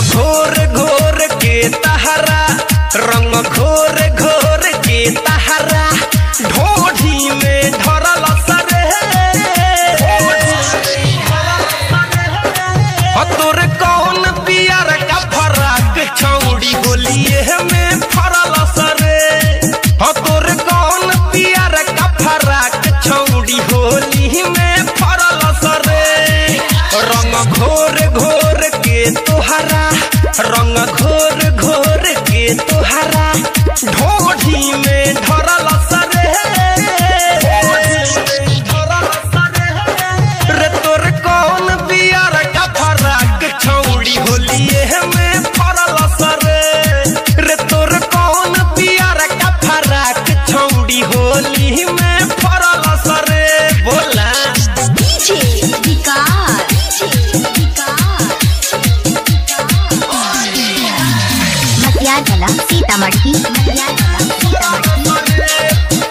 घोर घोर के तहरा रंग घोर घोर के तहरा ढोढ़ी में धरल सरे हो तोर कौन पियर का फराक छौड़ी होलिए में फरल सरे हो तोर कौन पियर का फराक छौड़ी होली में फरल सरे रंग घोर घोर के तोहरा रंग घोर घोर के तोहरा ढोढ़ी में धरल सरे रे तोर कौन बियर का फराक छौड़ी होलिए में फरल सरे रे तोर कौन बियर का फराक छौड़ी होली में फरल सरे बोला डीजे विकास मटियार कला सीतामढ़ी मटियार कला सीतामढ़ी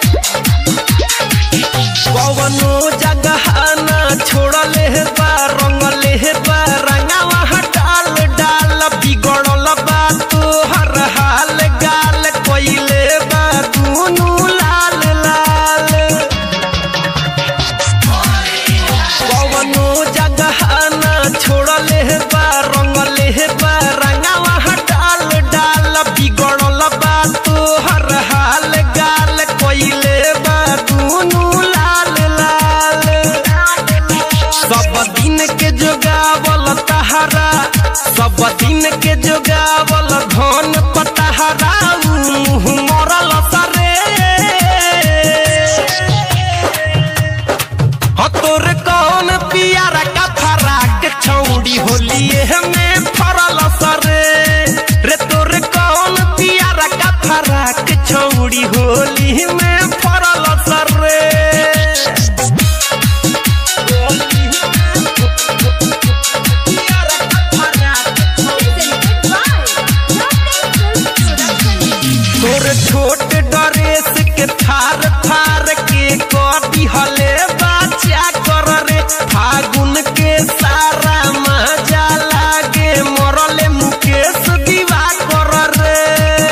कवनो जगह ना छोड़ले बा रंगले बा रंगावा डाल डाल बिगड़ल बा तोहर हाल गाल कोइले बा दुनू लाल लाल कवनो जगह ना छोड़ले बा रंगले बा रंगावा डाल डाल बिगड़ल बा तोहर हाल गाल कोइले बा दुनू लाल लाल सब दिन के जोगावल तहरा सब दिन के जोगावल धन पतहरा मुँह मरल सरे हो तोर कौन पियारा का फराक छौड़ी होलिए में फरल सरे रे तोर कौन पियारा का फराक छौड़ी होली में फरल सरे तोर छोट ड्रेस के थार थार के कटी हले बाचा कर रे फागुन के सारा मजा लागे मरले मुकेश दीवा कर रे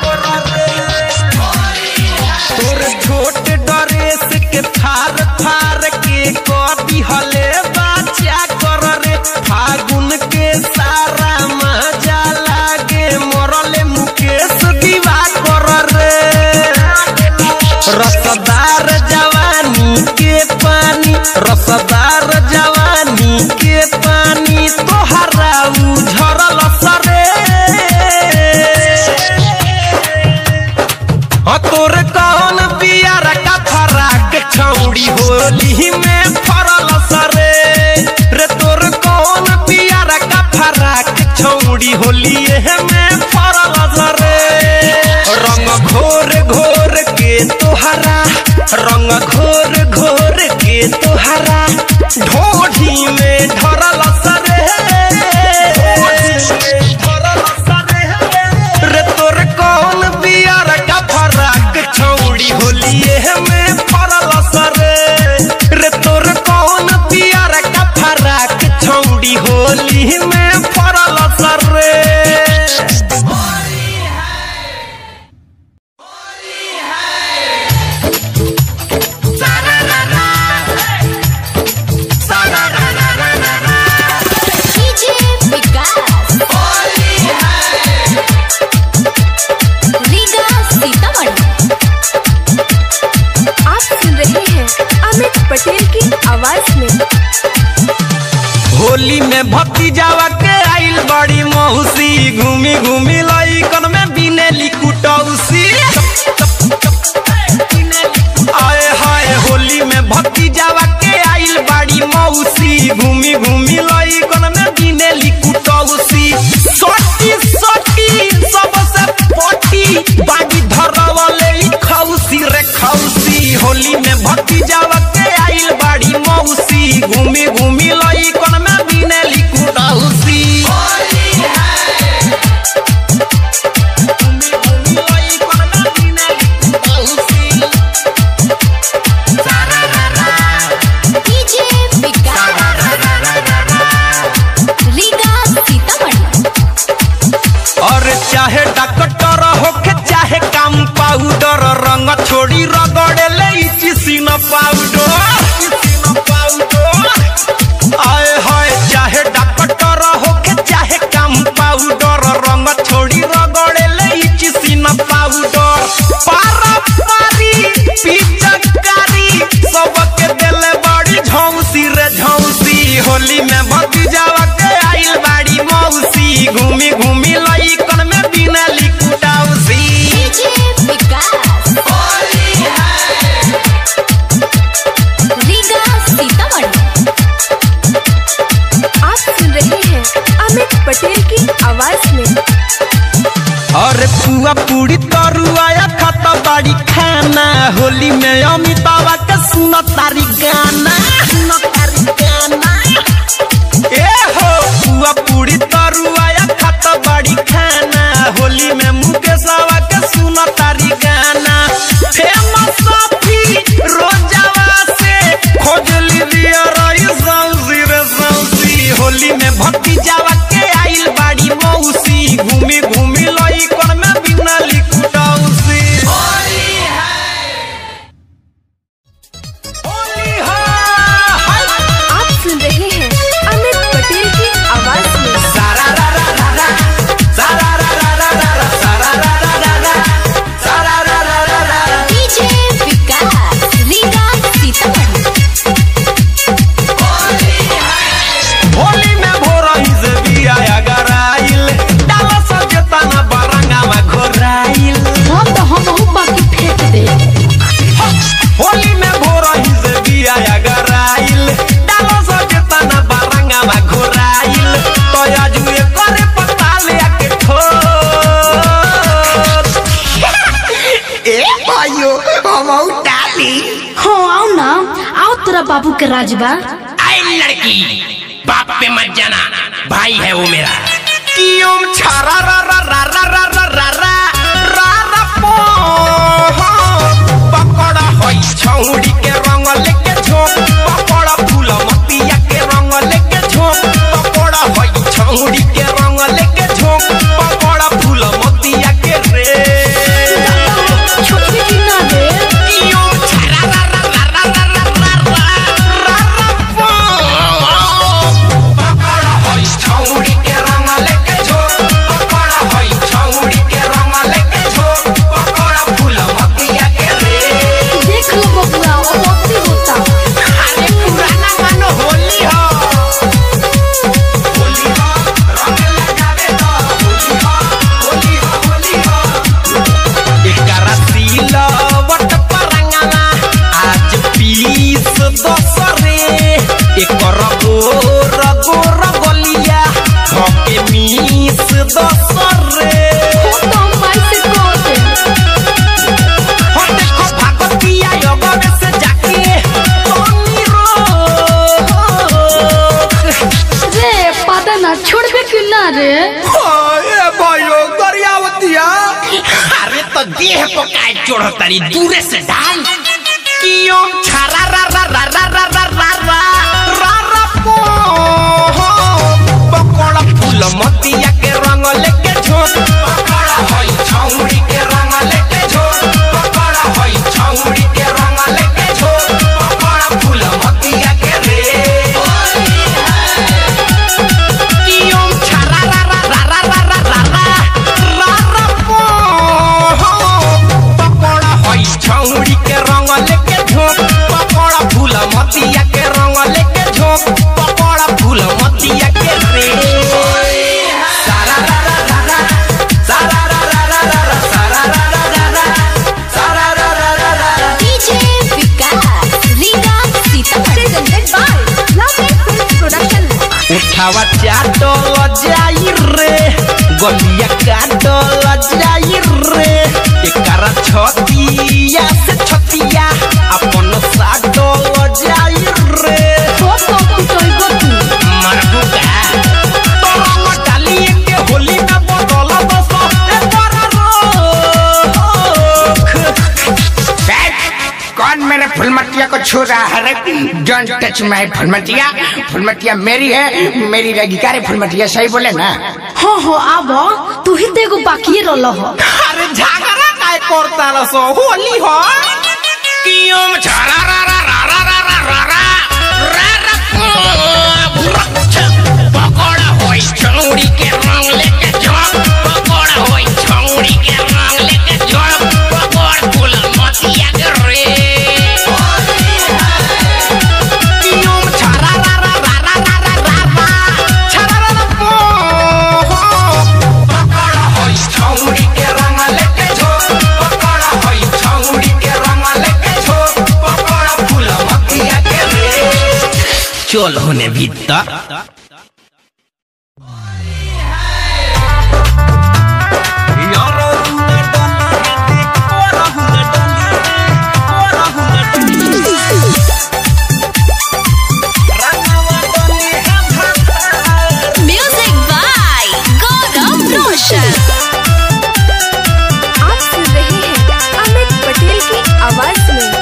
तोर छोट ड्रेस के थार थार के कटी हले बाचा कर रे फागुन के सारा मजा लागे मरले मुकेश दीवा कर रे रसदार जवानी के पानी रसदार जवानी के पानी तोहरा उझरल सरे हो तोर कौन बियर का फराक छौड़ी होली में फरल सरे रे तोर कौन बियर का फराक छौड़ी होली में फरल सरे रंग घोर घोर के तोहरा रंग घोर घोर के तोहरा ढोढ़ी में धरल सरे रे तोर कौन बियर का फराक छौड़ी होलिए में फरल सरे रे तोर कौन बियर का फराक छौड़ी होली में फरल सरे डीजे विकास रीगा सीतामढ़ी आप सुन रहे हैं अमित पटेल की आवाज में होली में भतीजावा के आइल बड़ी मौसी घूमी घूमी लइकन में बिनेली कुटौसी आए हाय होली में भतीजावा के आइल बड़ी मौसी घूमी घूमी लइकन में बिनेली कुटौसी सोटी सोटी सबसे पोटी बागी धरवले ई खौसी रे खौसी होली में भतीजावा के आइल बड़ी मौसी घूमी घूमी लइकन में बिनेली कुटौसी डीजे विकास पाउडर पाउडर आए हाय चाहे डॉक्टर होके चाहे कम पाउडर रंग छोड़ी रगड़े ले चिसिन पाउडर पारा पारी पिचकारी सबके देले बड़ी झौसी रे झौसी होली में भतीजावा के आइल बाड़ी मौसी घूमी घूमी लइकन में बिना लिकुटाउसी डीजे विकास रीगा सीतामढ़ी आप सुन रहे हैं अमित पटेल की आवाज में अरे पुआ पूरी तरुआया खाता बाड़ी खाना होली में अमितावा के सुन तारी गाना सुन तारी गाना ए हो पुआ पूरी तरुआया खाता बाड़ी खाना होली में मुकेशवा के सुन तारी गाना फेमस सफी रोजावा से खोजली दिया रही सौसी रे सौसी होली में भक्ति जावा के आइल बाड़ी मौसी घूमी घूमी लई कर में बिना लिकुटौसी होली है आप सुन रहे हैं अमित पटेल की आवाज में सारा रा रा रा रा सारा रा रा रा रा रा सारा रा रा रा रा सारा रा रा रा रा डीजे विकास रीगा सीतामढ़ी होली में भोरही से बिया गराइल डाला सजेता ना बरंगावा घोराइल हम तो हम बाकी फेंक दे होली में भोरही से बिया गराइल डाला सजेता ना बरंगावा घोराइल तो आजू ये करे पता ले के ठोर ए भाइयों हम डाली हो आओ ना आओ तेरा बाबू के राजबा आई लड़की बाप पे मत जाना भाई है वो मेरा कियोम छारा रा रा रा रा रा रा रा रा रा रा पो पकड़ा होई छौड़ी के रंग लेके झोंक पकड़ा फूल मतिया के रंग लेके झोंक पकड़ा होई छौड़ी के रंग लेके झोंक पकड़ा फूल मतिया के रे छोटी की ना रे कियोम छारा रा रा रा रा रा रा रा रा रा रा पो पकड़ा होई छौड़ी के रंग लेके झोंक पकड़ा होई छौड़ी के रंग लेके झोंक पकड़ा फूल मतिया के रे देख लो बबुआ वो मोती होता अरे पुराना गानो होली हो होली हो रंग लगावे तो होली हो होली हो होली हो एकरा सिलवट परंगना आज पीस दसरे एकर गोर गोर गलिया धके मीस दसरे हो तो माई से कह दे हो देखो भागवतिया योगवे से जाके तोनी रोक रे पता ना छोड़ के क्यों ना रे ए भाइयो दरियावतिया अरे तो देह को काय चोड़ तारी दूरे से डाल कियों छारा रा रा रा रा रा रा रा रा रा रा पो पकोड़ा फूल मतिया के रंग लेके झोंक पकोड़ा होई छौड़ी के रंग लेके झोंक पकोड़ा होई छौड़ी के रंग लेके झोंक पकोड़ा फूल मतिया के रे कियों छारा रा रा रा रा रा रा रा रा रा रा पो पकोड़ा होई छौड़ी के रंग लेके झोंक पकोड़ा फूल मतिया के रंग लेके झोंक पकोड़ा फूल मतिया के रे सारा रा रा रा रा सारा रा रा रा रा रा सारा रा रा रा रा सारा रा रा रा रा DJ Vikas Riga Sitamarhi presented by Love and Film Production. उठावा चाटल जाई रे गलिया काटल जाई रे एकरा छतिया से छतिया अपन साटल जाई रे हो तो पिटोई गो तू मरबुका तोरा डाली के होली में बदल दस एकरा रोक कौन मेरे फुलमतिया को छू रहा है रे don't touch my Phulmatiya Phulmatiya मेरी है मेरी रहेगी क्या रे फुलमतिया सही बोले ना हो हो आबो तू ही तो एगो बाकी रल हो अरे झगड़ा काय करता रसो होली हो कियोम छरा रा रा पकड़ा होई छौड़ी के रंग लेके जब पकड़ा होई छौड़ी के रंग लेके जब पकड़ फूल मतिया के रे कियोम छारा रा रा रा रा रा रा रा रा छारा रा रा पो हो पकड़ा होई छौड़ी के रंग लेके जब पकड़ा होई छौड़ी के रंग लेके जब पकड़ा फूल मतिया के रे चल होने भीतर यारो हुना डली ओरा हुना डली ओरा हुना डली रंगवा डली हम भाता म्यूजिक बाय गौरव रोशन आप सुन रहे हैं अमित पटेल की आवाज में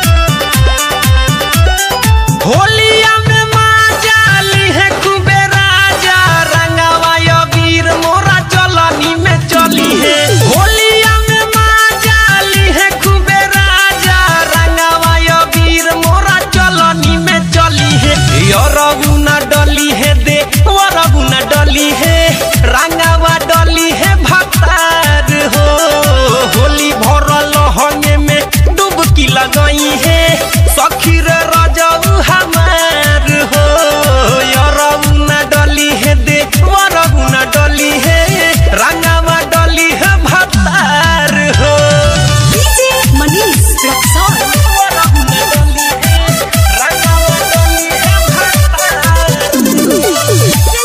होलिया में माजाली है खूबे राजा रंगावा यो वीर मोरा चलनी में चली है होलिया में माजाली है खूबे राजा रंगावा यो वीर मोरा चलनी में चली है यो रघुना डली है दे वो रघुना डली है रंगावा डली है भक्तार हो होली भरल हंगे में डुबकी लगई है सखी रे रजऊ हमार हो यरऊ डली है दे वरऊ न डली है रंगावा डली है भतार हो डीजे मनीष रक्सौल वरऊ न डली है रंगावा डली है भतार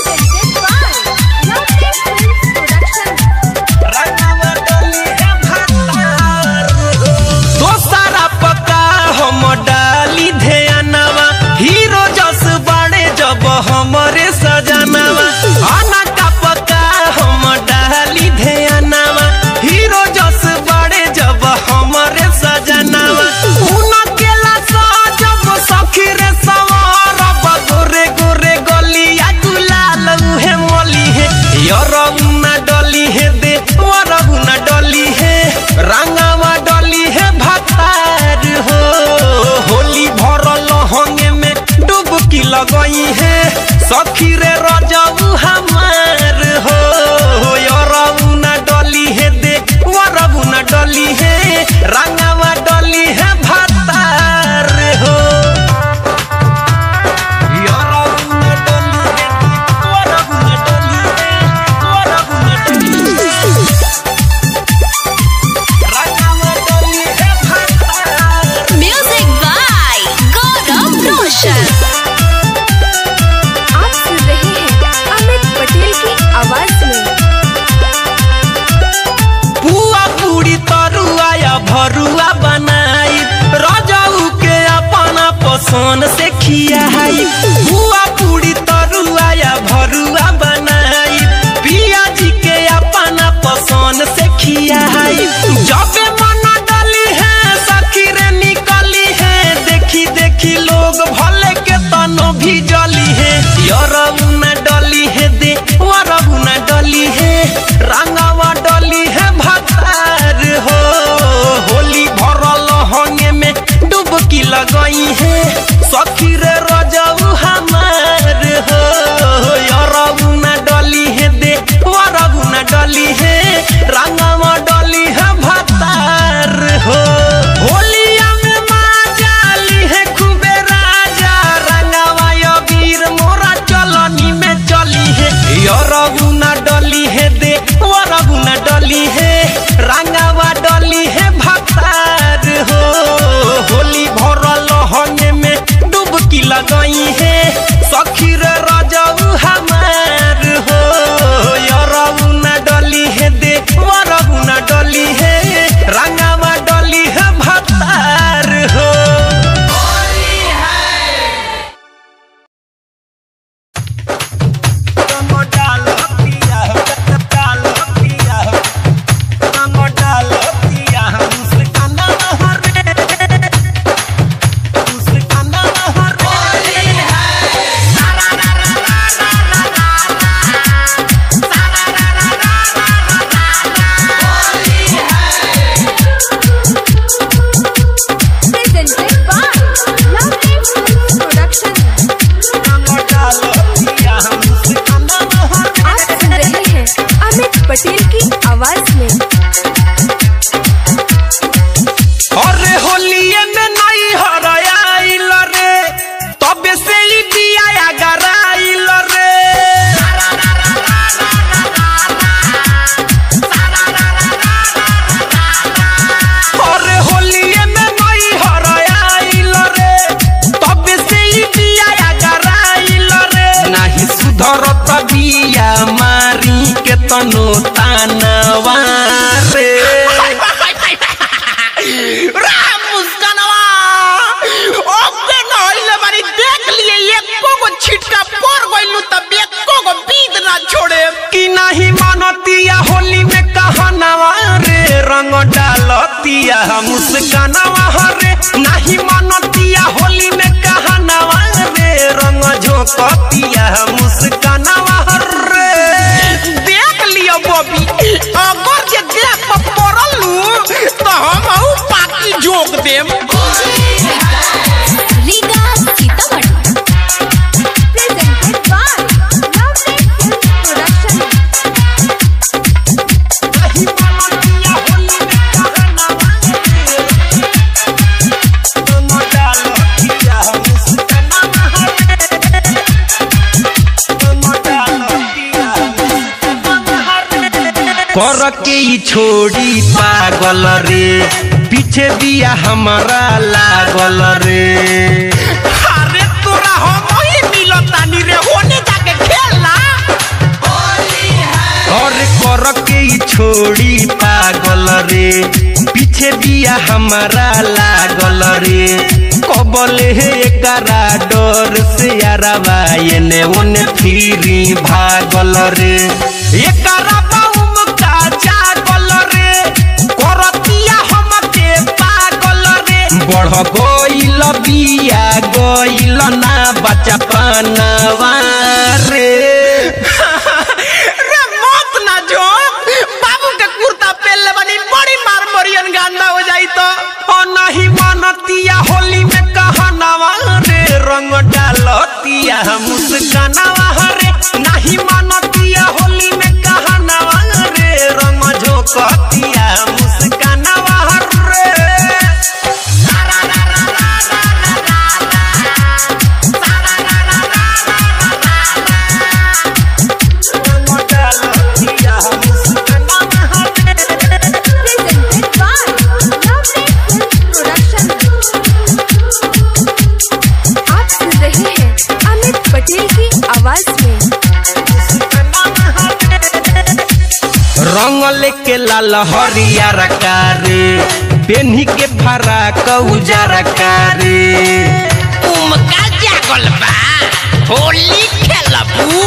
रंगावा डली है भतार हो दोसरा पका हम डाली ध्यानवा हीरो जस बाड़े जब हमरे सजनवा आना का पका हम डाली ध्यानवा हीरो जस बाड़े जब हमरे सजनवा उनकेला सजब सखी रे सवार गोरे गोरे गलिया गुलाल उहे मोली है यरउना डली है दे वरउना डली है रंगावा डली है भतार हो होली भरल हंगे में डुबकी लगई है सखी रे रजऊ हमार हो यरउना डली है दे वरउना डली है रंगावा डली है भतार हो यरउना डली है वरउना डली है वरउना डली है रंगावा डली है भतार म्यूजिक बाय गौरव रोशन आप सुन रहे हैं अमित पटेल की आवाज में पुआ पूरी तरुआ या भरुआ बनाई रजऊ के अपना पसंद से खियाई पुआ पूरी तरुआ या भरुआ बनाई पिया जी के अपना पसंद से खियाई जब मन डली है सखी रे निकली है देखी देखी लोग भले के तनो भी जली है यरऊ न डली है दे वरऊ न डली है रंगावा डली है भतार हो होली भरल हंगे में डुबकी लगई है सखी आवाज में अरे होलिये में नहीं हराइल रे तबे से ही दिया गराइल रे अरे होलिये में नहीं हराइल रे तबे से ही दिया गराइल रे नाही सुधरत बिया मारी के तनो तानवा रे राम मुस्कानवा ओके नइले बारी देख लिए एको गो छिटका पड़ गइलू तब एको गो बीत ना छोड़े कि नहीं मानतिया होली में कहनवा रे रंग डालतिया मुस्कानवा रे नहीं मानतिया होली में कहनवा रे रंग झोंकतिया मुस्कानवा रे देख लियो बॉबी अगर जे देख पर पड़लू तो हम हूँ पाकी जोक देम Riga Sitamarhi presented by Lovely film production नहीं मानतिया होली में कहनवा रे रंग डालतिया मुस्कानवा रे रंग डालतिया कर के ई छोड़ी पागल रे पीछे बिया हमारा लागल रे अरे तोरा हम ही मिलतानी रे होने जाके खेलना और कर के ई छोड़ी पागल रे पीछे बिया हमारा लागल रे कबले एकरा डर से यारवा एने ओने फिरी भागल रे एकरा बाउम का जागल रे करतिया हमके पागल रे बढ़ गइल बिया गइल ना बच्चा पनवा रे रे मत ना जो बाबू के कुर्ता पहन ले बनी बड़ी मार मरियन गांडा हो जाई तो ओ नहीं मानतिया होली में कहनवा रे रंग डालतिया मुस्कानवा रे नहीं मानतिया होली में कहनवा रे रंग झोंकतिया मुस्कानवा रे रंग डालतिया मुस्कानवा रे presented by Lovely film production आप सुन रहे हैं अमित पटेल की आवाज में रंग लेके लाल हरियर कारे पेन्ही के फराक उजर कारे उमका जागल बा होली खेलबू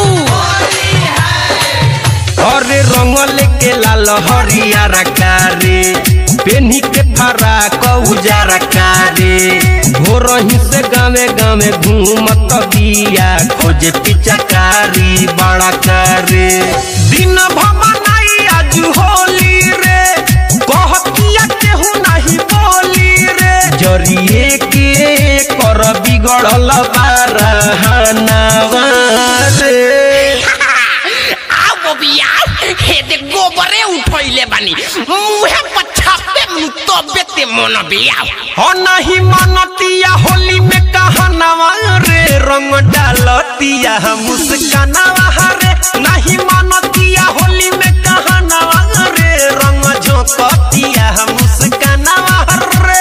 अरे रंग लेके लाल हरियर कारे पेन्ही के फराक उजर कारे भोरही से गावे गावे घूमत बिया खोजे पिचकारी बड़ा करे दिन भमनाई आज होली रे कहतिया केहू नहीं बोली रे जरिए के कर बिगड़ल बारहनावा रे आओ बबिया हे दे गोबरे उठैले बानी मुहे पछापे मु तबे ते मन बिया हो नहीं मानतिया होली में कहनवा रे रंग डालतिया मुस्कानवा रे नहीं मानतिया होली में कहनवा रे रंग झोंकतिया मुस्कानवा रे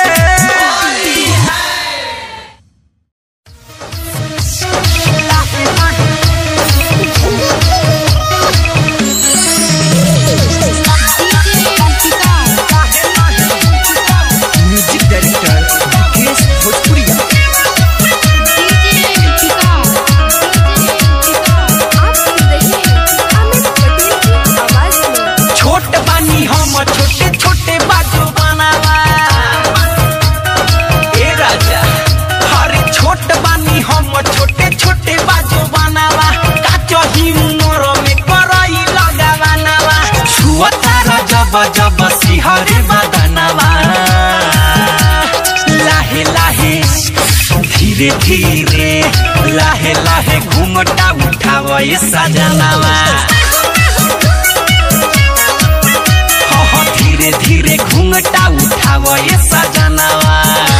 म्यूजिक डायरेक्टर मुकेश भोजपुरिया आप सुन रहे हैं अमित पटेल की आवाज में छोट बानी हम छोटे छोटे बाजू बनावा ए राजा हरे छोट बानी हम छोटे छोटे बाजू बनावा काचो ही उमर में करई लगावानावा छुअता जब जब सिहरे बदनावा लाहे लाहे धीरे धीरे लाहे लाहे घूमटा उठाव ये सजनावा घूंघटा उठाव ये सजनवा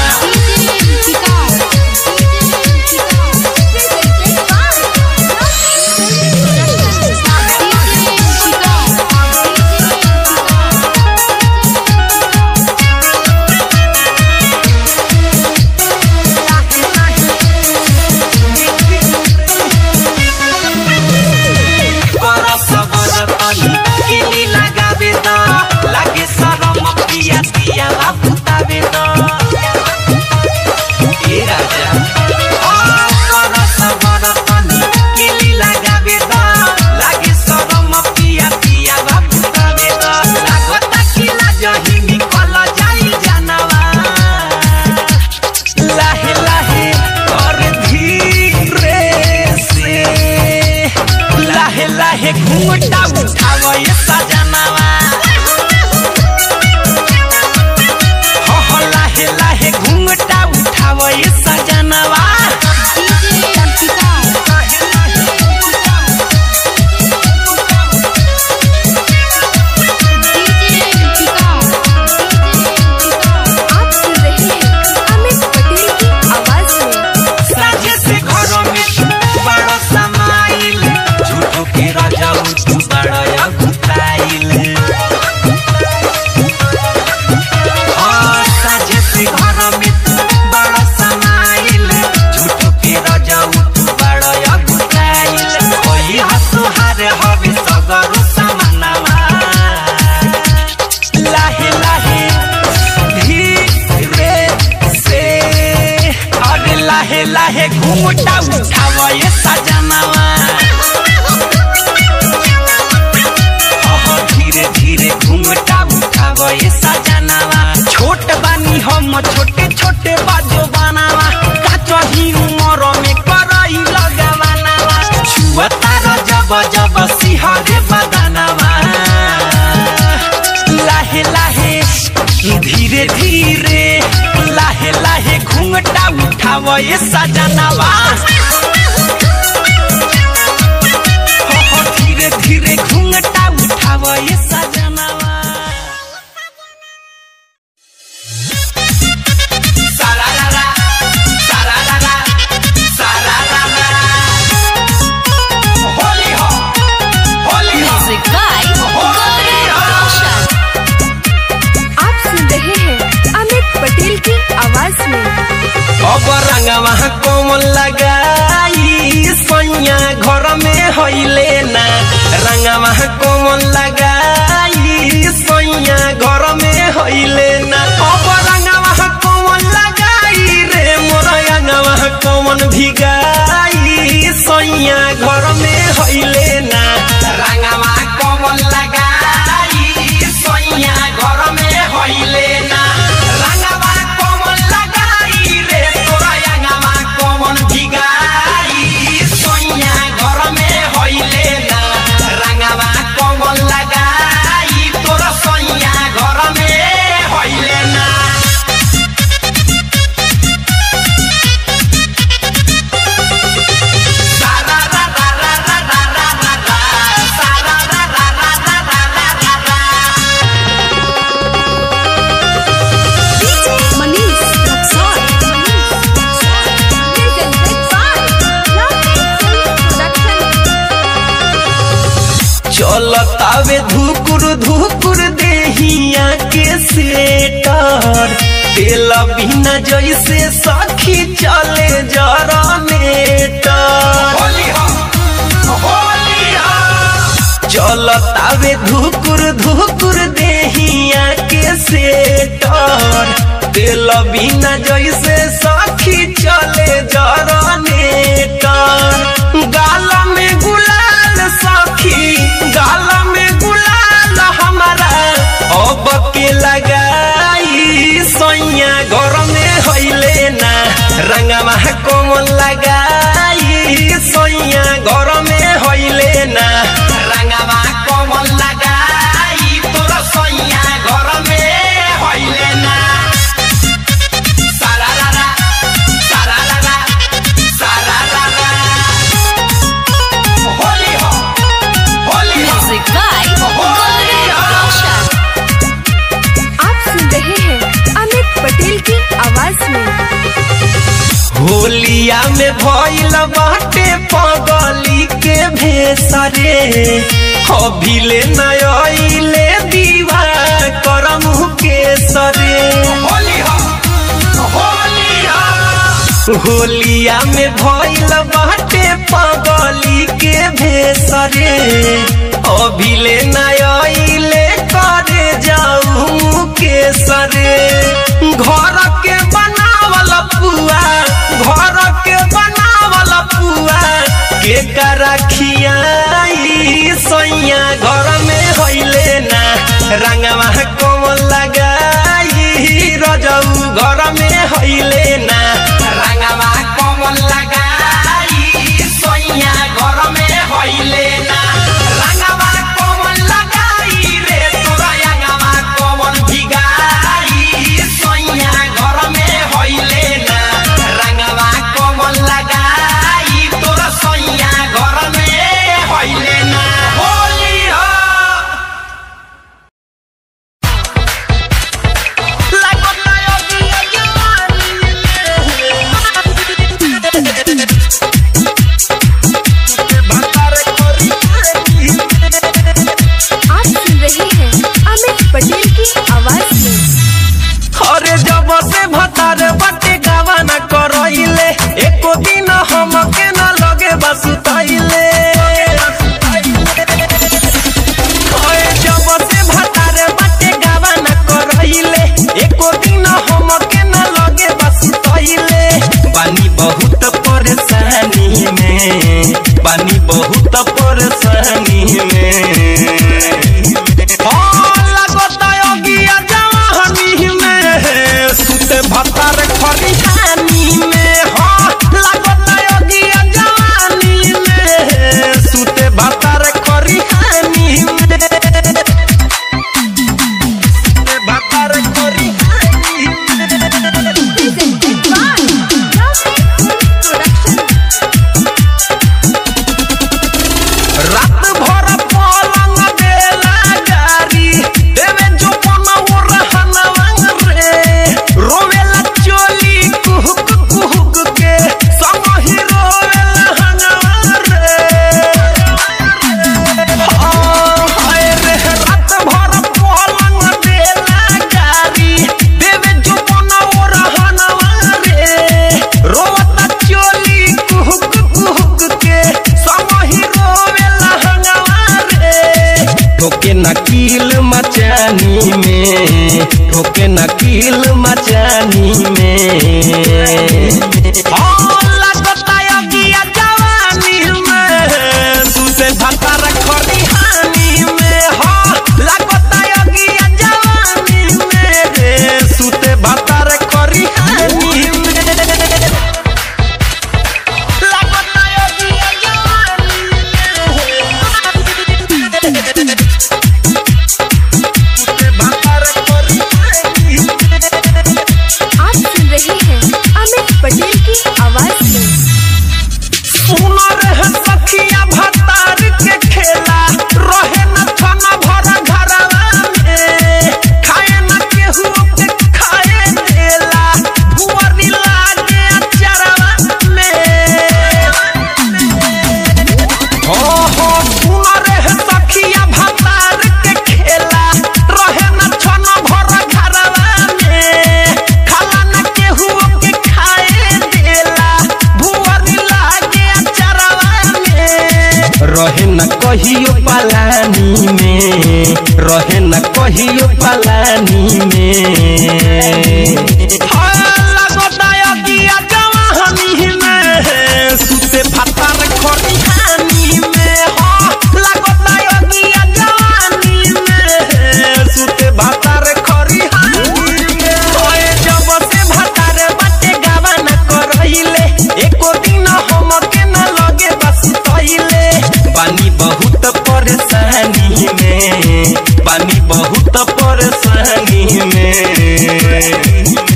बरस बरतनी किली लगावे द लागे सरम पिया पिया भूतावे द ए राजा बरस बरतनी किली लगावे द लागे सरम पिया पिया भूतावे द लागता कि लाजही निकल जाई जानवा लाहे लाहे और धीरे से लाहे लाहे घूंघटा उठाव ये सजनवा हो हो लाहे लाहे घूंघटा उठाव ये सजनवा आप सुन रहे हैं अमित पटेल की आवाज में साझे से घरों में बड़ो समाइल झूठो के राजाऊ तू बड़ा या गुताइल हाँ, साझे से घरों में बड़ो समाइल झूठो के राजाऊ तू बड़ा या गुताइल कोई हसुहार हवे सगरो समानवा लाहे लाहे धीरे से अरे लाहे लाहे घूमटा उठाव ये सजनवा अहो धीरे धीरे घूमटा उठाव ये सजनवा छोट बानी हम छोटे छोटे बाजो बनावा काचही उमर में करई लगवानावा छुअता जब जब सिहरे बदनवा लाहे लाहे धीरे धीरे लाहे लाहे घूंघटा उठाव ये सजनवा हो हो धीरे धीरे घूंघटा उठाव ये सजनवा सारारारा, सारारारा, सारारारा। होली हो, होली हो, होली हो। आप सुन रहे हैं अमित पटेल की आवाज में अब रंगवा कोमल लगाई सैया घर में हईले ना रंगवा कोमल लगाई सैया घर में हईले ना अब रंगवा कोमल लगाई रे मोर रंगवा कोमल भिगाई सैया घर में हईले ना रंगवा कोमल लगाई सैया घर में हईले ना रंगवा कोमल लगाई रे तोरा रंगवा कोमल भिगाई सैया घर में हईले ना रंगवा कोमल लगाई तोरा सैया घर में हईले ना Manish Raxaul Presented by Lovely Film Production. चलतावे धुकुर धुकुर देहिया के सेटर तेल बिना जैसे सखी चले जरा चलतावे धुकुर धुकुर देहिया के सेटर तेल बिना जैसे सखी चले जरा गाल में गुलाल सखी गाल में गुलाल हमारा अब के लगाई सैया घर में हईले ना रंगवा कोमल लगाई सैया घर में हईले ना रंगवा कोमल लगाई तोरा सैया घर में हईले ना सारा रा रा, सारा रा रा, में भइल बाटे पगली के भेसरे अभिले नयले दीवा करम के सरे होलिया में भइल बाटे पगली के भेसरे अभिले नयले करे जाऊ के सरे घर के बनावल पुआ घर के बनावल पुआ के करखियाई सैया घर में होइले ना रंगवा कोमल लगाई रजऊ घर में होइले ना रंगवा कोमल लगाई सैया घर में होइले ना रंगवा कोमल लगाई रे तोरा रंगवा कोमल भिगाई सैया घर में होइले ना रंगवा कोमल लगाई तोरा सैया घर में होइले ना होली हो आप सुन रहे हैं अमित पटेल की आवाज में अरे जब से भतार बटे गावा न करइले एको दिन हमके न लगे बसुतइले अरे जब से भतार बटे गावा न करइले एको दिन हमके न लगे बसुतइले पानी बहुत परेशानी में पानी बहुत परेशानी में हाँ, लगता योगिया जवानी में, सुते भतार खरिहानी में। हाँ, लगता योगिया जवानी में, सुते भतार खरिहानी में। सुते भतार खरिहानी में। presented by Production रात भर पलंग देला गारी देवे जो बनौ रहनवा रे रोवेला चोली कुहुक कुहुक के संग ही रोवेला हनवा रे हाँ, हाय रे रात भर पलंग देला गारी देवे जो बनौ रहनवा रे रोवता चोली कुहुक कुहुक के संग ही रोवेला हनवा रे ठोके नकील मचानी में ठोके नकील मचानी में हाँ, लगता योगिया जवानी में, सुते भतार खरिहानी में। हाँ, लगता योगिया जवानी में रे, सुते भतार खरिहानी में। लगता योगिया जवानी में, सुते भतार खरिहानी में। आप सुन रहे हैं अमित पटेल की आवाज में सुनर है सखिया भतार के खेला रहे न खाना भरा घरवा में खाए न केहू के खाए देला भुअरी लागे अचरवा में हो हो सुनर है सखिया भतार के खेला रहे न खाना भरा घरवा में खाला न केहू के खाए देला भुअरी लागे अचरवा में रहे न कहियो पलानी में रहे न कहियो पलानी में हाँ, लगता योगिया जवानी में, सुते भतार खरिहानी में। हाँ, लगता योगिया जवानी में, सुते भतार खरिहानी में। ओए, जब से भतार बाटे गावा न करइले, एको दिन हमके न लगे बस तइले। पानी बहुत परेशानी में पानी बहुत परेशानी में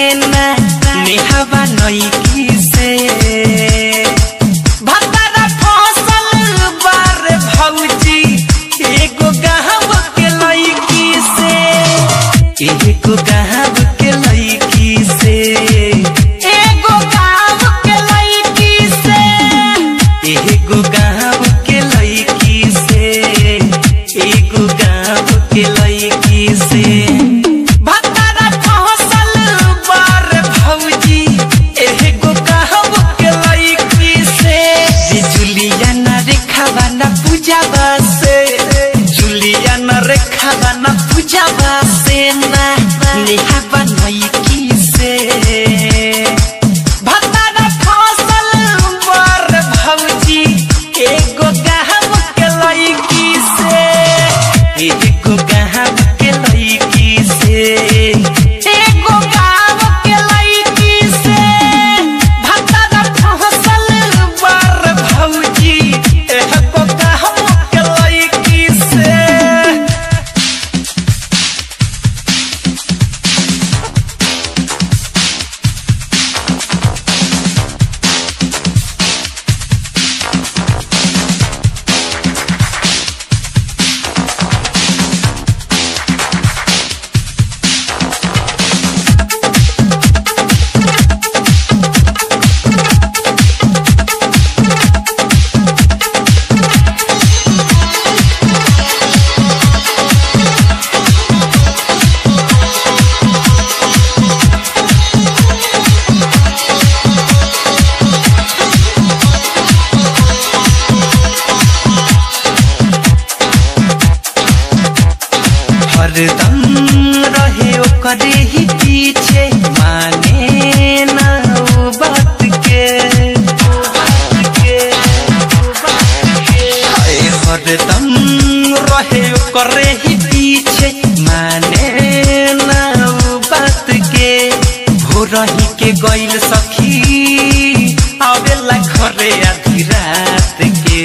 ना नेहवा नईकी से भतारा फसल बार भौजी एगो गाँव के लईकी से एगो गाँव के लईकी से एगो गाँव के लईकी से एगो गाँव के लईकी से एगो गाँव के लईकी से भतारा फसल बार भौजी एगो गाँव के लईकी से जे जुलिया न रेखावा न पूजावा से जुलिया न रेखावा न पूजावा से ना नेहावा नईकी से भतारा फसल बार भौजी एगो गाँव के लईकी से एगो गाँव के लईकी से एगो गाँव के लईकी से भतारा फसल बार भौजी एगो गाँव के लईकी से हरदम रहे ओकरे ही पीछे माने ना वो बात के हाय हरदम रहे ओकरे ही पीछे माने ना वो बात के भोरही के गइल सखी आवेला घरे आधी रात के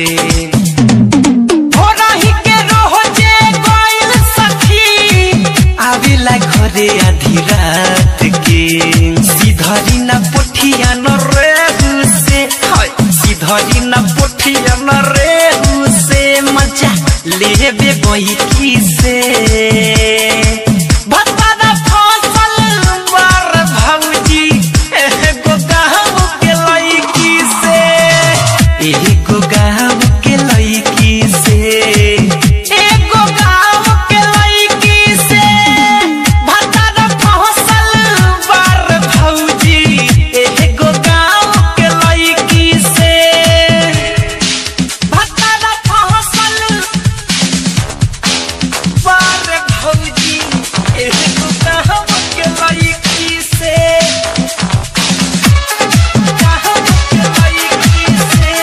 भोरही के रोजे गइल सखी आवेला घरे आधी रात के सीधरी न पोठिया न रेहू से हाय सीधरी न पोठिया न रेहू से मजा लेबे बैठी से भतारा फसल बार भौजी एगो गाँव के लईकी से एगो गाँव के लईकी से एगो गाँव के लईकी से भतारा फसल बार भौजी एगो गाँव के लईकी से भतारा फसल बार भौजी एगो गाँव के लईकी से गाँव के लईकी से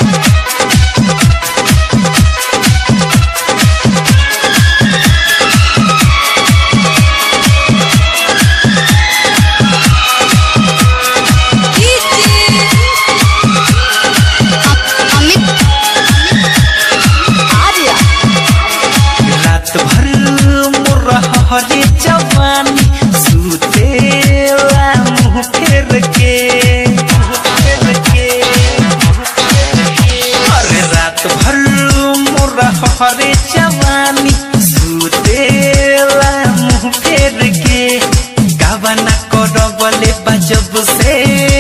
रात भर मोर हरे जवानी सुतेला मुँह फेर के फेर के अरे रात भर मोर हरे जवानी सुतेला मुँह फेर के गावना करबले बजब से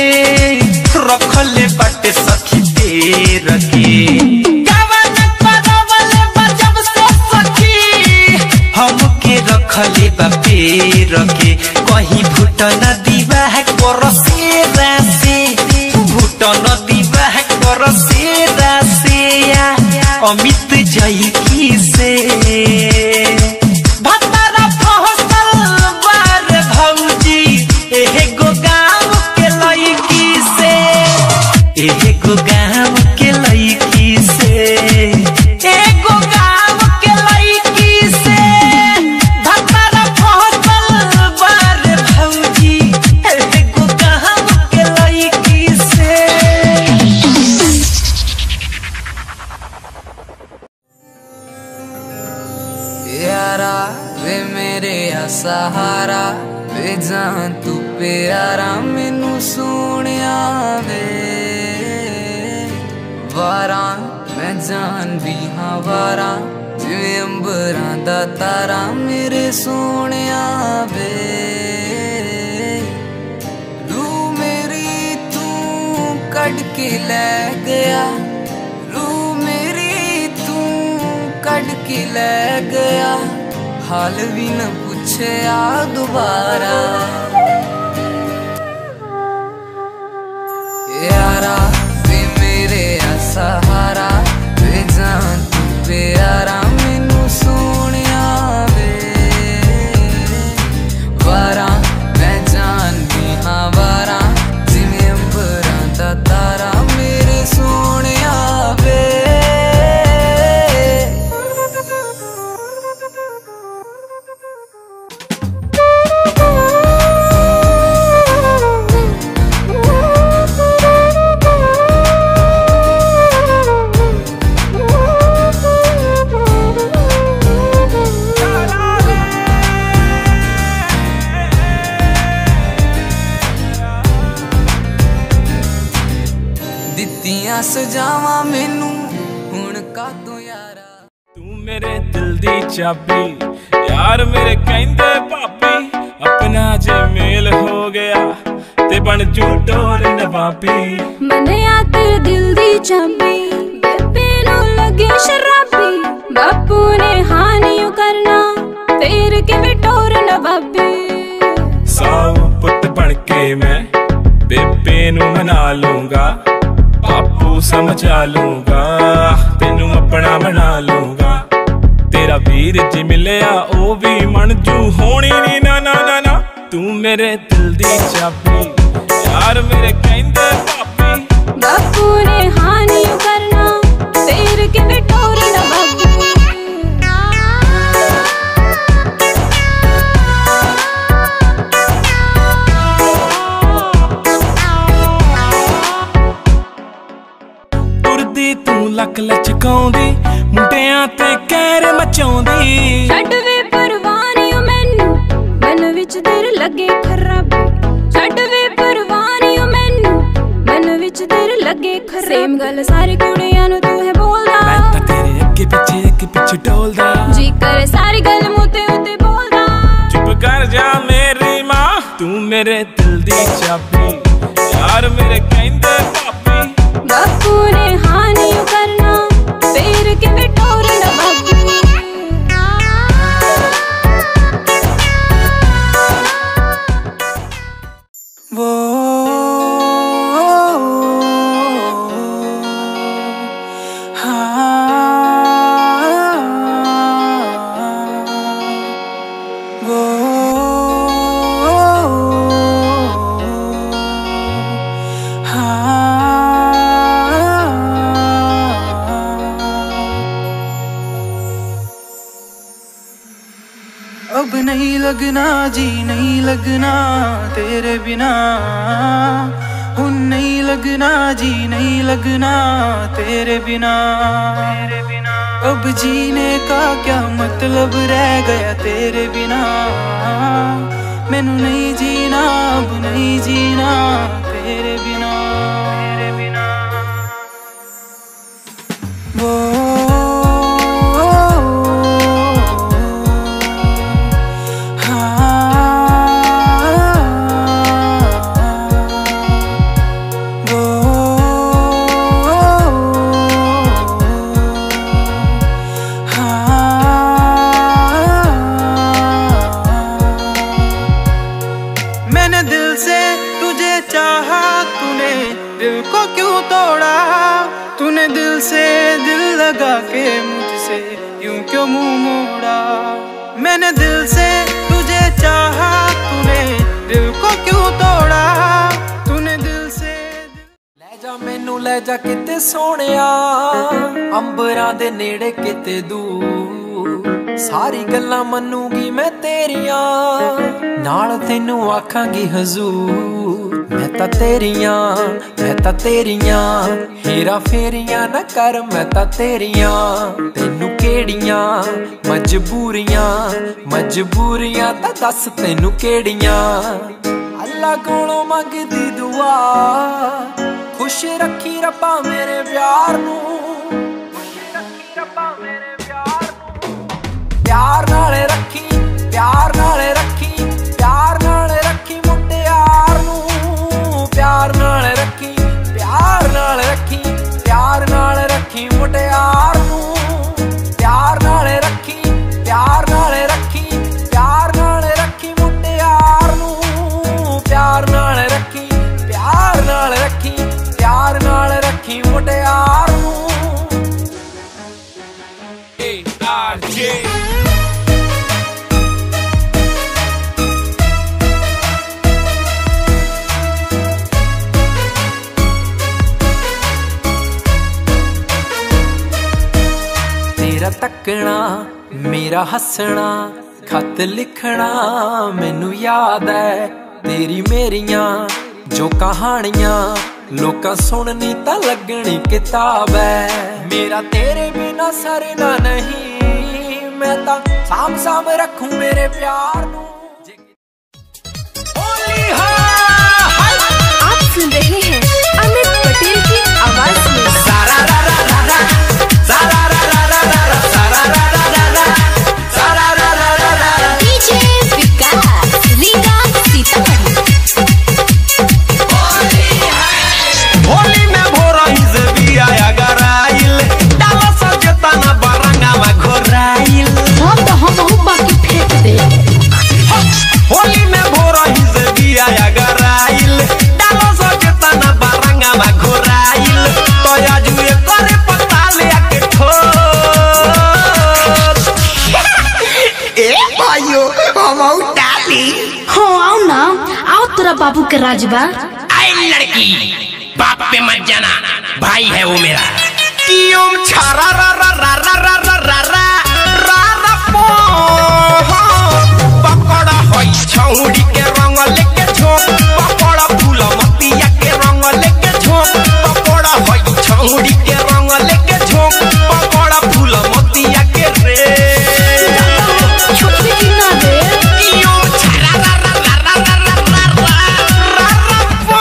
रखले बाटे सखी देर के गावना करबले बजब से सखी हमके रखले बा पेर के कहीं भूटन दीवा है करसे रासे भूटन दीवा है करसे रासे अमित जई की से भतारा फसल बार भौजी एगो गाँव के लईकी से एगो गाँव के लईकी से एगो गाँव के लईकी से भतारा फसल बार भौजी एगो गाँव के लईकी से यारा वे मेरे सहारा ਵੇ ਜਾਨ ਤੂੰ ਪਿਆਰਾ ਮੈਨੂੰ ਸੋਹਣਿਆ ਵੇ ਵਾਰਾਂ ਮੈਂ ਜਾਨ ਵੀ ਹਾਂ ਵਾਰਾਂ ਜਿਵੇਂ ਅੰਬਰਾਂ ਦਾ ਤਾਰਾ ਮੇਰੇ ਸੋਹਣਿਆ ਵੇ ਰੂ ਮੇਰੀ ਤੂੰ ਕੱਢ ਕੇ ਲੈ ਗਿਆ ਰੂ ਮੇਰੀ ਤੂੰ ਕੱਢ ਕੇ ਲੈ ਗਿਆ ਹਾਲ ਵੀ ਨਾ ਪੁੱਛਿਆ ਦੁਬਾਰਾ ਯਾਰਾ ਵੇ ਮੇਰੇ ਆ ਸਹਾਰਾ ਵੇ ਜਾਨ ਤੂੰ ਪਿਆਰਾ ਮੈਨੂੰ ਸੋਹਣਿਆ ਵੇ ਵਾਰਾਂ ਮੈਂ ਜਾਨ ਵੀ ਹਾਂ ਵਾਰਾਂ ਜਿਵੇਂ ਅੰਬਰਾਂ ਦਾ ਤਾਰਾ ਮੇਰੇ ਸੋਹਣਿਆ ਵੇ ਦਿੱਤੀਆਂ ਸਜਾਵਾਂ ਮੈਨੂੰ ਹੁਣ ਕਾਤੋਂ ਯਾਰਾ ਤੂੰ ਮੇਰੇ ਦਿਲ ਦੀ ਚਾਬੀ ਯਾਰ ਮੇਰੇ ਕਹਿੰਦੇ ਭਾਬੀ ਆਪਣਾ ਜੇ ਮੇਲ ਹੋ ਗਿਆ ਤੇ ਬਣ ਜੂ ਟੋਰ ਨਵਾਬੀ ਮਨਿਆ ਤੇਰੇ ਦਿਲ ਦੀ ਚਾਬੀ ਬੇਬੇ ਨੂੰ ਲੱਗੇ ਸ਼ਰਾਬੀ ਬਾਪੂ ਨੇ ਹਾਨੀਓ ਕਰਨਾ ਫੇਰ ਕਿਵੇਂ ਟੋਰ ਨਵਾਬੀ ਸਾਉ ਪੁੱਤ ਬਣ ਕੇ ਮੈਂ ਬੇਬੇ ਨੂੰ ਮਨਾ ਲੂੰਗਾ ਬਾਪੂ ਸਮਝਾ ਲੂੰਗਾ ਤੈਨੂੰ ਆਪਣਾ ਬਣਾ ਲੂੰਗਾ ਤੇਰਾ ਵੀਰ ਜੀ ਮਿਲਿਆ ਉਹ ਵੀ ਮਨ ਜੂ ਹੋਣੀ ਨੀ ਨਾ ਨਾ ਨਾ ਨਾ ਤੂੰ ਮੇਰੇ ਦਿਲ ਦੀ ਚਾਬੀ ਯਾਰ ਮੇਰੇ ਕਹਿੰਦੇ ਭਾਬੀ ਬਾਪੂ ਨੇ ਹਾਨੀਓ ਕਰਨਾ ਫੇਰ ਕਿਵੇਂ ਟੋਰ ਨਵਾਬੀ ਤੁਰਦੀ ਤੂੰ ਲੱਕ ਲਚਕਾਉਂਦੀ ਮੁੰਡਿਆਂ ਤੇ ਕਹਿਰ ਮਚਾਉਂਦੀ ਛੱਡ ਵੇ ਪਰਵਾਨੀਓ ਮੈਨੂੰ ਮਨ ਵਿੱਚ ਤੇਰੇ ਲੱਗੇ ਖਰਾਬੀ ਛੱਡ ਵੇ ਪਰਵਾਨੀਓ ਮੈਨੂੰ ਮਨ ਵਿੱਚ ਤੇਰੇ ਲੱਗੇ ਖਰਾਬੀ ਸੇਮ ਗੱਲ ਸਾਰੀ ਕੁੜੀਆਂ ਨੂੰ ਤੂੰ ਹੈ ਮੈਂ ਬੋਲਦਾ ਤਾਂ ਤੇਰੇ ਅੱਗੇ ਪਿੱਛੇ ਅੱਗੇ ਪਿੱਛੇ ਡੋਲਦਾ ਜੀ ਕਰੇ ਸਾਰੀ ਗੱਲ ਮੂੰਹ ਤੇ ਉੱਤੇ ਬੋਲਦਾ ਚੁੱਪ ਕਰ ਜਾ ਮੇਰੀ ਮਾਂ ਤੂੰ ਮੇਰੇ ਦਿਲ ਦੀ ਚਾਬੀ ਯਾਰ ਮੇਰੇ ਕਹਿੰਦੇ ਭਾਬੀ ਬਾਪੂ ਨੇ ਹਾਨੀਓ ਕਰਨਾ ਫੇਰ ਕਿਵੇਂ ਟੋਰ ਨਵਾਬੀ वो हाँ वो हाँ अब नहीं लगना जी नहीं लगना तेरे बिना उन नहीं लगना जी नहीं लगना तेरे बिना तेरे बिना अब जीने का क्या मतलब रह गया तेरे बिना मैनू नहीं जीना अब नहीं जीना तेरे बिना तेरे बिना वो मैंने दिल से तुझे चाहा तूने दिल को क्यों तोड़ा तूने दिल से दिल लगा के मुझसे यूं क्यों मुंह मोड़ा मैंने दिल से तुझे चाहा तूने दिल को क्यों तोड़ा तूने दिल से ਲੈ ਜਾ ਮੈਨੂੰ ਲੈ ਜਾ ਕਿਤੇ ਸੋਹਣਿਆ ਅੰਬਰਾਂ ਦੇ ਨੇੜੇ ਕਿਤੇ ਦੂਰ ਸਾਰੀ ਗੱਲਾਂ ਮੰਨੂਗੀ ਮੈਂ ਤੇਰੀਆਂ ਨਾਲ ਤੈਨੂੰ ਆਖਾਂਗੀ ਹਜ਼ੂਰ ਮੈਂ ਤਾਂ ਤੇਰੀਆਂ ਮੈਂ ਤਾਂ ਤੇਰੀਆਂ ਹੀਰਾ ਫੇਰੀਆਂ ਨਾ ਕਰ ਮੈਂ ਤਾਂ ਤੇਰੀਆਂ ਤੈਨੂੰ ਕਿਹੜੀਆਂ ਮਜਬੂਰੀਆਂ ਮਜਬੂਰੀਆਂ ਤਾਂ ਦੱਸ ਤੈਨੂੰ ਕਿਹੜੀਆਂ ਅੱਲਾ ਕੋਲੋਂ ਮੰਗਦੀ ਦੁਆ ਖੁਸ਼ ਰੱਖੀ ਰੱਬਾ ਮੇਰੇ ਪਿਆਰ ਨੂੰ ਖੁਸ਼ ਰੱਖੀ ਰੱਬਾ ਮੇਰੇ ਪਿਆਰ ਨੂੰ ਪਿਆਰ ਨਾਲ ਰੱਖੀ ਪਿਆਰ ਨਾਲ ਰੱਖੀ ਪਿਆਰ ਨਾਲ ਰੱਖੀ ਮੁਟਿਆਰ ਨੂੰ ਪਿਆਰ ਨਾਲ ਰੱਖੀ ਪਿਆਰ ਨਾਲ ਰੱਖੀ ਪਿਆਰ ਨਾਲ ਰੱਖੀ ਮੁਟਿਆਰ ਨੂੰ ਪਿਆਰ ਨਾਲ ਰੱਖੀ ਪਿਆਰ ਨਾਲ ਰੱਖੀ ਪਿਆਰ ਨਾਲ ਰੱਖੀ ਮੁਟਿਆਰ ਨੂੰ ਪਿਆਰ ਨਾਲ ਰੱਖੀ ਪਿਆਰ ਨਾਲ ਰੱਖੀ ਪਿਆਰ ਨਾਲ ਰੱਖੀ ਮੁਟਿਆਰ ਨੂੰ ਤੇਰਾ ਤੱਕਣਾ ਮੇਰਾ ਹੱਸਣਾ ਖਤ ਲਿਖਣਾ ਮੈਨੂੰ ਯਾਦ ਐ ਤੇਰੀ ਮੇਰੀਆਂ ਜੋ ਕਹਾਣੀਆਂ ਲੋਕਾਂ ਸੁਣਨੀ ਤਾਂ ਲੱਗਣੀ ਕਿਤਾਬ ਐ ਮੇਰਾ ਤੇਰੇ ਬਿਨਾ ਸਰਨਾ ਨਹੀਂ ਮੈਂ ਤਾਂ ਸਾਂਭ ਸਾਂਭ ਰੱਖੂ ਮੇਰੇ ਪਿਆਰ ਨੂੰ आप सुन रहे हैं अमित पटेल की आवाज में डीजे विकास रीगा सीतामढ़ी होली में भोरही से बिया गराइल डाला सजेता ना बरंगा में घोराइल हम तो हम बाकी फेंक दे होली में भोरही से बिया गराइल डाला सजेता ना बरंगा में घोराइल तो आजुए करे पता ले के ठोस ए भाइयों हम डाली हाँ आओ ना आओ तेरा बाबू के राजबा आई लड़की बाप पे मत जाना भाई है वो मेरा कियोम छारा रा रा रा रा रा रा रा रा रा रा पो पकड़ा होई छौड़ी के रंग लेके झोंक पकड़ा फूल मतिया के रंग लेके झोंक पकड़ा होई छौड़ी के रंग लेके झोंक पकड़ा फूल मतिया के रे छोटी की ना रे कियोम छारा रा रा रा रा रा रा रा रा रा रा पो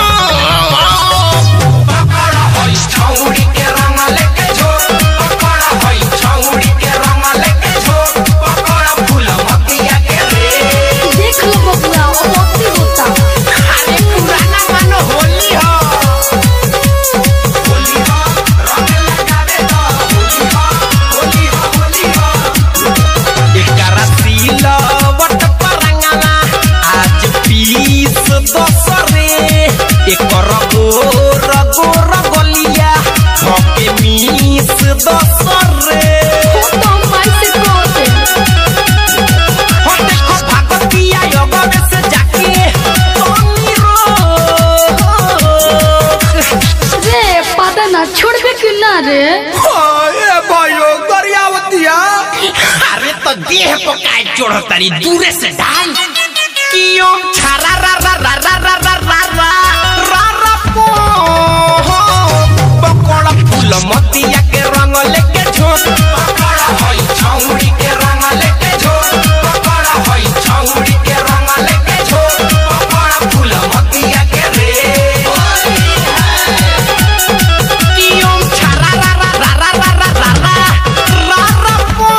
पकड़ा होई छौड़ी के रंग लेके झोंक पकड़ा होई छौड़ी के रंग लेके झोंक पकड़ा फूल मतिया के रे देख लो बबुआ वो मोती होता अरे पुराना मानो होली हो होली हो रंग लगावे तो होली हो होली हो होली हो एकरा सिलवट परंगना आज पीस दसरे एकर गोर गोर गलिया धके मीस दसरे हो तो हम माई से कह दे हो देखो भागतिया योगवे से जाके तोनी रोक रे पता ना छोड़बे कि ना रे ए भाइयों गरियावतिया अरे तो देह को काय चोड़ तारी दूरे से डाल कियो छारा रा रा रा रा रा रा रा रा रा रा पो पकोड़ा फूल मतिया के रंग लेके झोंक पकड़ा होई छौड़ी के रंग लेके झोंक पकड़ा होई छौड़ी के रंग लेके झोंक पकड़ा फूल मतिया के रे कियो छारा रा रा रा रा रा रा रा रा रा रा पो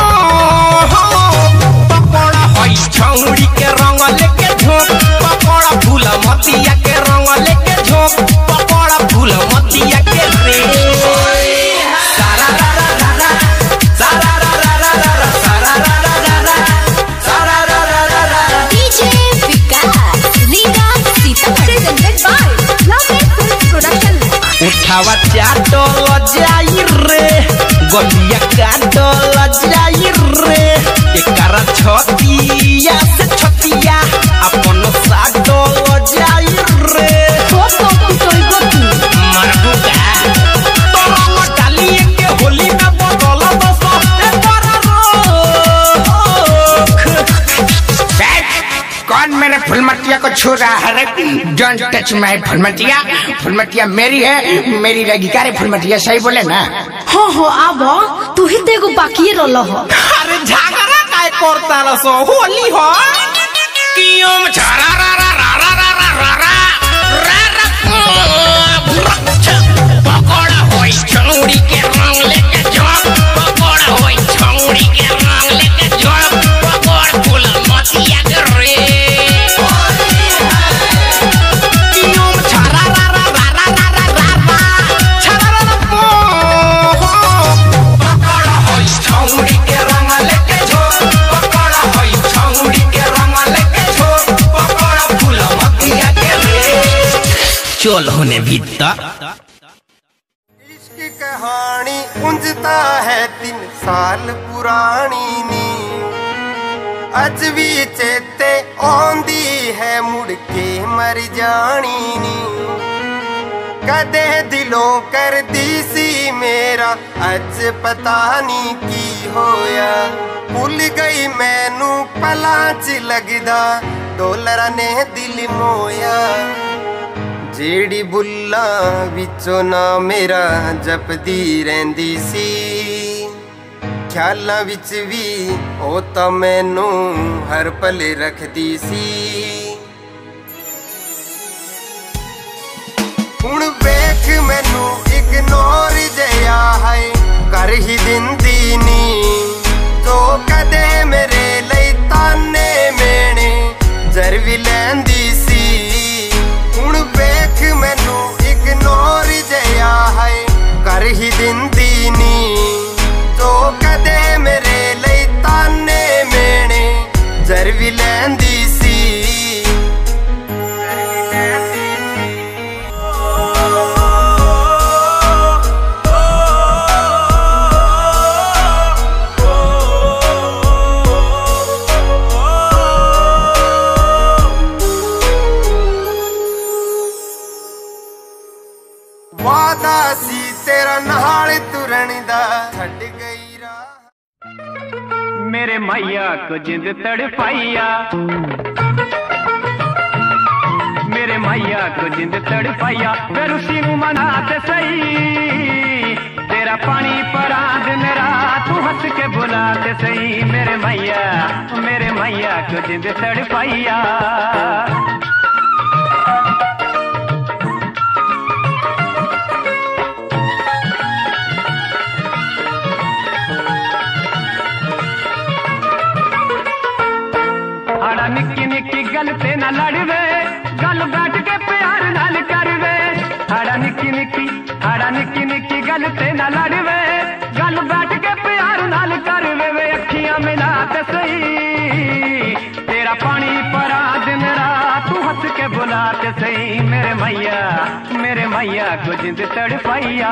पकोड़ा होई छौड़ी के रंग लेके झोंक पकोड़ा फूल मतिया के रंग लेके झोंक पकोड़ा फूल मतिया के रे सारा रा रा रा रा सारा रा रा रा रा रा सारा रा रा रा रा सारा रा रा रा रा DJ Vikas Riga Sitamarhi presented by Lovely Films Production उठावा चाटल जाई रे गलिया काटल जाई रे एकरा छतिया से छतिया अपन साटल जाई रे हो तो कुटोइबो तू मरबू का तोरंग डालिए के होली में बदल दस एकरा रोक कौन मेरे फुलमतिया को को छू रहा है don't touch my Phulmatiya Phulmatiya मेरी है मेरी रहेगी क्या रे फुलमतिया सही बोले ना हाँ हाँ आब तू ही तो एगो बाकी रह अरे झगड़ा काय करता रसो होली हो कियोम छारा रा रा रा रा रा रा रा रा रा रा भुरक्छ पकोड़ा होई छौड़ी के रंग लेके जब पकोड़ा होई छौड़ी के रंग लेके जब पकोड़ा फूल मतिया के रे कियोम छारा रा रा रा रा रा रा रा रा छारा रा रा पो हो पकोड़ा होई छौड़ी के रंग लेके जब पकोड़ा होई छौड़ी के रंग लेके जब पकोड़ा फूल मतिया के रे चल होने भीतर इश्क कहानी उंजता है तीन साल पुरानी नी अज भी चेते आंदी है मुड़ के मर जानी नी कदे दिलों कर दी सी मेरा अज पता नहीं की होया भुल गई मैनू पला च लगदा डोलर ने दिल मोया ਜਿਹੜੀ ਬੁੱਲਾਂ ਵਿੱਚੋਂ ਨਾ ਮੇਰਾ ਜਪਦੀ ਰਹਿੰਦੀ ਸੀ ਖਿਆਲਾਂ ਵਿੱਚ ਵੀ ਉਹ ਤਾਂ ਮੈਨੂੰ ਹਰ ਪਲ ਰੱਖਦੀ ਸੀ ਹੁਣ ਵੇਖ ਮੈਨੂੰ ਇਗਨੋਰ ਜਿਆ ਹੈ ਕਰ ਹੀ ਦਿੰਦੀ ਨੀ ਜੋ ਕਦੇ ਮੇਰੇ ਲਈ ਤਾਨੇ ਮੇਣੇ ਜ਼ਰ ਵੀ ਲੈਂਦੀ ਸੀ ਹੁਣ ਵੇਖ ਮੈਨੂੰ ਇਗਨੋਰ ਜਿਆ ਹੈ ਕਰ ਹੀ ਦਿੰਦੀ ਨੀ ਜੋ ਕਦੇ ਮੇਰੇ ਲਈ ਤਾਨੇ ਮੇਣੇ ਜ਼ਰ ਵੀ ਲੈਂਦੀ ਸੀ ਵਾਦਾ ਸੀ ਤੇਰਾ ਨਾਲ ਤੁਰਨ ਦਾ ਛੱਡ ਗਈ ਰਾਹ मेरे मैया को जिंद तड़पाइया मेरे मैया को जिंद तड़पाइया फिर उसी नु मनाते सही तेरा पानी परा दिन रात तू हंस के बुलाते सही मेरे मैया मेरे मैया को जिंद तड़पाइया ਆੜਾ ਨਿੱਕੀ ਨਿੱਕੀ ਗੱਲ ਤੇ ਨਾ ਲੜਵੇ ਗੱਲ ਬੈਠ ਕੇ ਪਿਆਰ ਨਾਲ ਕਰਵੇ ਆੜਾ ਨਿੱਕੀ ਨਿੱਕੀ ਆੜਾ ਨਿੱਕੀ ਨਿੱਕੀ ਗੱਲ ਤੇ ਨਾ ਲੜਵੇ ਗੱਲ ਬੈਠ ਕੇ ਪਿਆਰ ਨਾਲ ਕਰਵੇ ਵੇ ਅੱਖੀਆਂ ਮਿਲਾ ਤੇ ਸਹੀ ਤੇਰਾ ਪਾਣੀ ਪਰਾ ਦਿਨ ਰਾਤ ਤੂੰ ਹੱਸ ਕੇ ਬੁਲਾ ਤੇ ਸਹੀ ਮੇਰੇ मैया मेरे मैया को जिंद तड़पाइया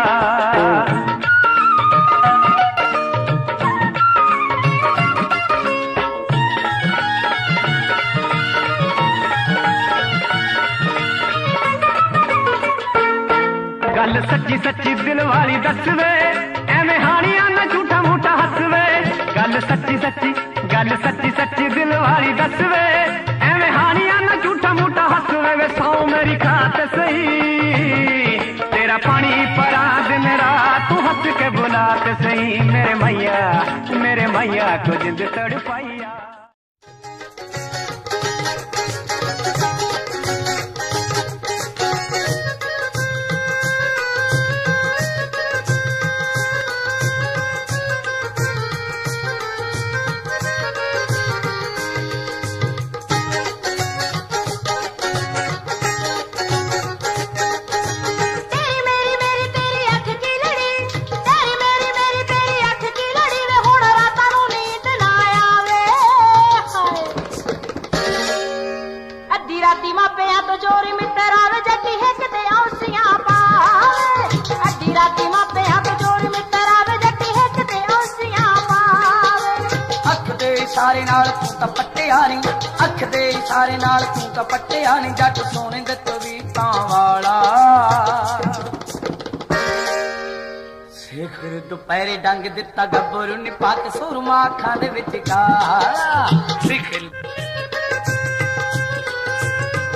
ਗੱਲ ਸੱਚੀ ਸੱਚੀ ਦਿਲ ਵਾਲੀ ਦੱਸਵੇ ਐਵੇਂ ਹਾਣੀਆਂ ਨਾ ਝੂਠਾ ਮੂਠਾ ਹੱਸਵੇ ਗੱਲ ਸੱਚੀ ਸੱਚੀ ਗੱਲ ਸੱਚੀ ਸੱਚੀ ਦਿਲ ਵਾਲੀ ਦੱਸਵੇ ਐਵੇਂ ਹਾਣੀਆਂ ਨਾ ਝੂਠਾ ਮੂਠਾ ਹੱਸਵੇ ਵੇ ਸੌ ਮੇਰੀ ਖਾਤ ਸਹੀ ਤੇਰਾ ਪਾਣੀ ਪਰਾ ਦਿਨ ਰਾਤ ਤੂੰ ਹੱਸ ਕੇ ਬੁਲਾ ਤੇ ਸਹੀ ਮੇਰੇ मैया मेरे मैया को जिंद तड़पाइया ਤੇਰੀ ਮੇਰੀ ਮੇਰੀ ਤੇਰੀ ਅੱਖ ਕੀ ਲੜੀ ਤੇਰੀ ਮੇਰੀ ਮੇਰੀ ਤੇਰੀ ਅੱਖ ਕੀ ਲੜੀ ਵੇ ਹੁਣ ਰਾਤਾਂ ਨੂੰ ਨੀਂਦ ਨਾ ਆਵੇ ਹਾਏ ਅੱਧੀ ਰਾਤੀ ਮਾਪਿਆਂ ਤੋਂ ਚੋਰੀ ਮਿੱਤਰ ਆਵੇ ਜੱਟੀ ਹਿੱਕ ਤੇ ਔਸੀਆਂ ਪਾਵੇ ਅੱਧੀ ਰਾਤੀ ਮਾਪਿਆਂ ਤੋਂ ਚੋਰੀ ਮਿੱਤਰ ਆਵੇ ਜੱਟੀ ਹਿੱਕ ਤੇ ਔਸੀਆਂ ਪਾਵੇ ਅੱਖ ਦੇ ਇਸ਼ਾਰੇ ਨਾਲ ਤੂੰ ਤਾਂ ਪੱਟਿਆ ਨਹੀਂ ਅੱਖ ਦੇ ਇਸ਼ਾਰੇ ਨਾਲ ਤੂੰ ਤਾਂ ਪੱਟਿਆ ਨਹੀਂ ਜੱਟ ਸੋਹਣੇ ਦੇ ਤਵੀਤਾਂ ਵਾਲਾ ਸਿਖਰ ਦੁਪਹਿਰੇ ਡੰਗ ਦਿੱਤਾ ਗੱਭਰੂ ਨੇ ਪੱਕ ਸੁਰਮਾ ਅੱਖਾਂ ਦੇ ਵਿੱਚ ਕਾਲਾ ਸਿਖਰ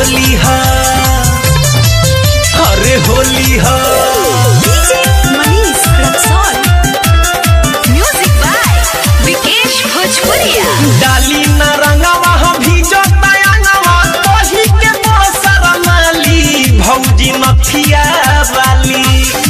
होली हा अरे होली हा मनीष रक्सौल म्यूजिक बाय विकेश भोजपुरिया डाली न रंगवा हम भीजो तयंगवा तोही के मोसर माली भौजी नथिया वाली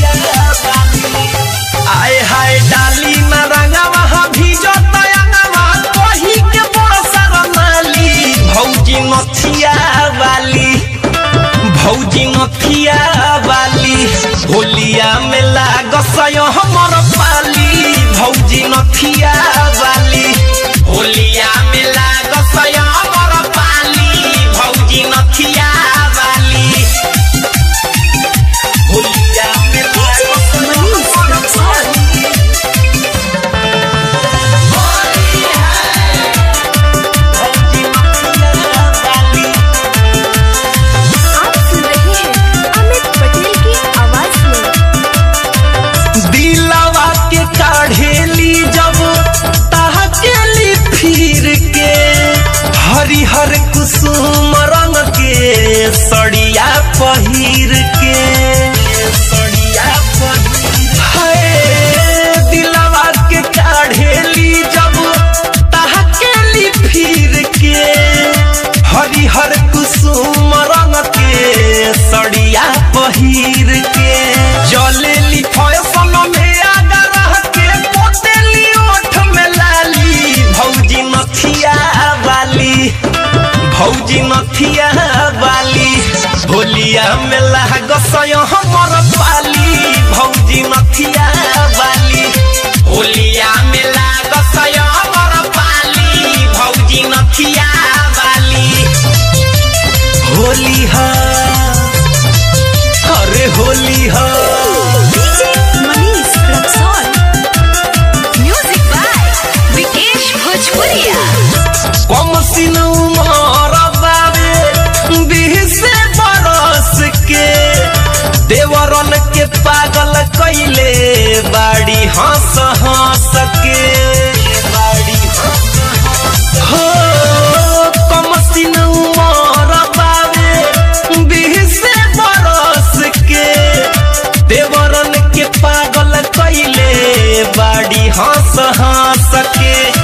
आए हाय डाली न रंगवा हम भीजो तयंगवा तोही के मोसर माली भौजी नथिया वाली भौजी नथिया वाली होलिया में लागसय हमर पाली भौजी नथिया वाली होलिया में लागसय हमर पाली भौजी नथिया वाली होलिया में लागसय हमर पाली भौजी नथिया वाली आप सुन रहे हैं अमित पटेल की आवाज में दिलवा के काढ़ेली जब ताकेली फिर के हरिहर कुसुम रंग के सड़िया पहिर के सड़िया पहिर हाय दिलवा के काढ़ेली जब ताकेली फिर के हरिहर कुसुम रंग के सड़िया पहिर के जलेली फैशन में आगा रह के पोतेली ओठ में लाली भौजी नथिया वाली भौजी नथिया वाली होलिया में लागसय हमर पाली भौजी नथिया वाली होलिया में लागसय हमर पाली भौजी नथिया वाली होली हा अरे होली हा मनीष रक्सौल म्यूजिक बाय विकेश भोजपुरिया कम सिन उमर बाबे बीसे बरस के देवरन के पागल कैले बाड़ी हंस हंस के बाड़ी हंस हंस हो कम सिन उमर बाबे बीसे बरस के देवरन के पागल कैले बाड़ी हंस हंस के